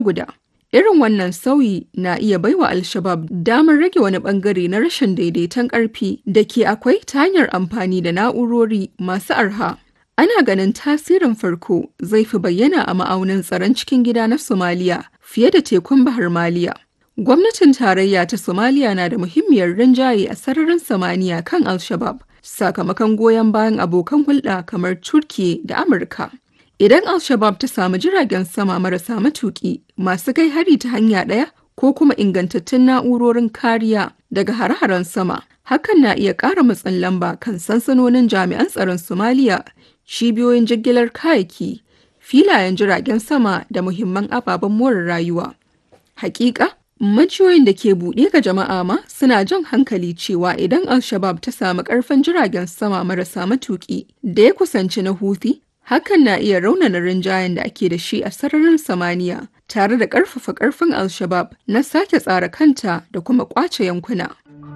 guda. Irin wannan sauyi na iya baiwa Al-Shabab damar rage wani bangare na rashin daidaiton ƙarfi da ke akwai ta hanyar amfani da na'urori masu arha. Ana ganin tasirin farko zai fi bayyana a ma'aunin tsaron cikin gida na Somaliya fiye da tekun Bahar Maliya. Gwamnatin tarayya ta Somaliya na da muhimmiyar rinjaye a sararin samaniya kan Al-Shabab sakamakon goyon bayan abokan hulɗa kamar Turkiye da Amurka. Idan Al-Shabab ta samu jiragen sama marasa matuƙi masu kai hari ta hanya ɗaya ko kuma ingantattun na'urorin kariya daga hare-haren sama, hakan na iya ƙara matsin lamba kan sansanonin jami'an tsaron Somaliya, cibiyoyin jigilar kayayyaki, filayen jiragen sama da muhimman ababen more rayuwa. Hakika, majiyoyin da ke buɗe ga jama'a ma suna jan hankali cewa idan Al-Shabab ta samu ƙarfin jiragen sama marasa matuƙi da ya kusanci na Houthi, hakan na iya raunana rinjayen da ake da shi a sararin samaniya tare da ƙarfafa ƙarfin Al-Shabab na sake tsara kanta da kuma ƙwace yankuna.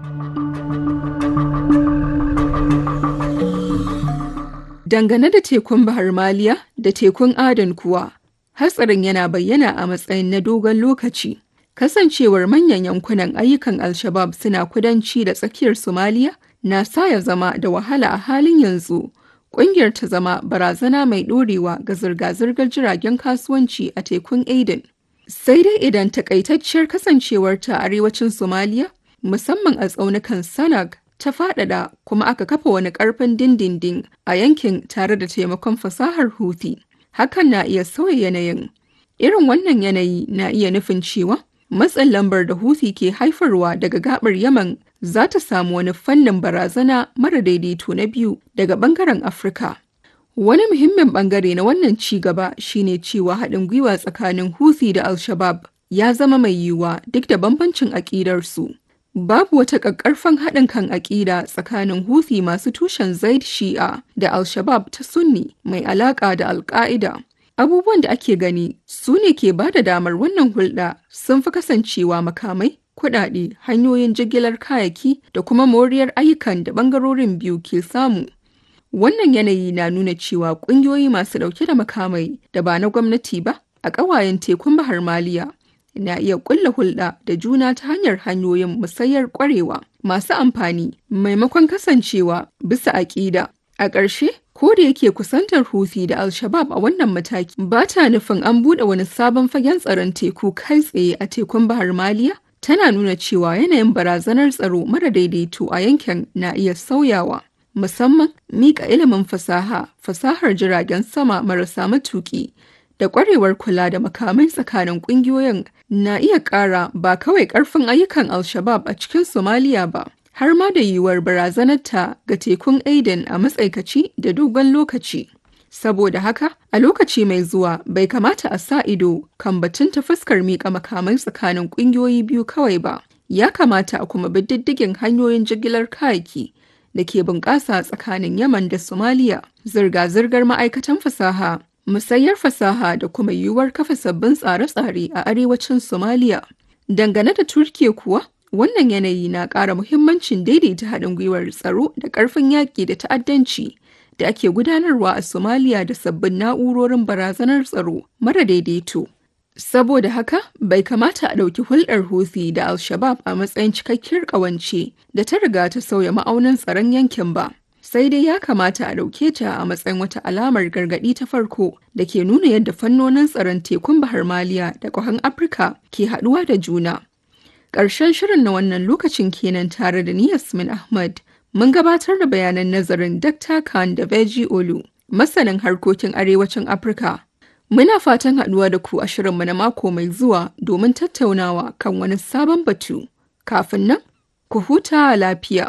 Dangane da tekun Bahar Maliya da tekun Adan kuwa, hatsarin yana bayyana a matsayin na dogon lokaci. Kasancewar manyan yankunan ayyukan Al-Shabab suna kudanci da tsakiyar Somaliya na sa ya zama da wahala a halin yanzu. Ƙungiyar ta zama barazana mai ɗorewa ga zirga-zirgar jiragen kasuwanci a tekun Aden. Sai dai idan takaitacciyar kasancewarta a arewacin Somaliya, musamman a tsaunukan Sanag, ta faɗaɗa kuma aka kafa wani ƙarfin dindindin a yankin tare da taimakon fasahar Houthi. Hakan na iya sauya yanayin. Irin wannan yanayi na iya nufin cewa matsin lambar da Houthi ke haifarwa daga gabar Yaman za ta samu wani fannin barazana mara daidaito na biyu daga bangaren Afirka. Wani muhimmin bangare na wannan ci gaba shine cewa haɗin gwiwa tsakanin Houthi da Al-Shabab ya zama mai yiwuwa duk da bambancin aƙidarsu. Babu wata ƙaƙƙarfan haɗin kan aƙida tsakanin Houthi masu tushen Zaid Shi'a da Al-Shabab ta Sunni mai alaƙa da Al-Qaida. Abubuwan da ake gani su ne ke ba da damar wannan hulɗa sun fi kasancewa makamai, kuɗaɗe, hanyoyin jigilar kayaki da kuma moriyar ayyukan da ɓangarorin biyu ke samu. Wannan yanayi na nuna cewa ƙungiyoyi masu ɗauke da makamai da ba na gwamnati ba a ƙawayen tekun Bahar Maliya na iya ƙulla hulɗa da juna ta hanyar hanyoyin musayar ƙwarewa masu amfani maimakon kasancewa bisa aƙida. A ƙarshe, ko da yake kusantar Houthi da Al-Shabab a wannan mataki ba ta nufin an buɗe wani sabon fagen tsaron teku kai tsaye a tekun Bahar Maliya, tana nuna cewa yanayin barazanar tsaro mara daidaito a yankin na iya sauyawa. Musamman miƙa ilimin fasaha, fasahar jiragen sama marasa matuƙi da ƙwarewar kula da makamai tsakanin ƙungiyoyin na iya ƙara ba kawai ƙarfin ayyukan Al-Shabab a cikin Somaliya ba. har ma da yiwuwar barazanarta ga tekun Aden a matsaikaci da dogon lokaci. Saboda haka, a lokaci mai zuwa bai kamata a sa ido kan batun ta fuskar miƙa makamai tsakanin ƙungiyoyi biyu kawai ba. Ya kamata a kuma bi diddigin hanyoyin jigilar kayaki da ke bunƙasa tsakanin Yaman da Somalia, zirga-zirgar ma'aikatan fasaha, musayar fasaha da kuma yiwuwar kafa sabbin tsare-tsare a arewacin Somalia. Dangane da Turkiya kuwa, Wannan yanayi na ƙara muhimmancin daidaita haɗin gwiwar tsaro da ƙarfin yaƙi da ta'addanci da ake gudanarwa a Somalia da sabbin na'urorin barazanar tsaro mara daidaito. Saboda haka, bai kamata a ɗauki hulɗar Houthi da Al-Shabab a matsayin cikakkiyar ƙawance da ta riga ta sauya ma'aunin tsaron yankin ba. Sai dai ya kamata a ɗauke ta a matsayin wata alamar gargaɗi ta farko da ke nuna yadda fannonin tsaron tekun Bahar Maliya da ƙwahan Afirka ke haɗuwa da juna. Ƙarshen shirin na wannan lokacin kenan tare da ni Yasmin Ahmad. Mun gabatar da bayanan nazarin Dr. Khan da Veji Olu, masanin harkokin arewacin Afirka. Muna fatan haɗuwa da ku a shirinmu na mako mai zuwa domin tattaunawa kan wani sabon batu. Kafin nan, ku huta lafiya.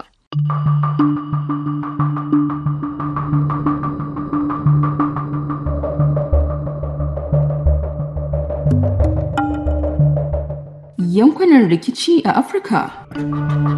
yankunan rikici a Afirka.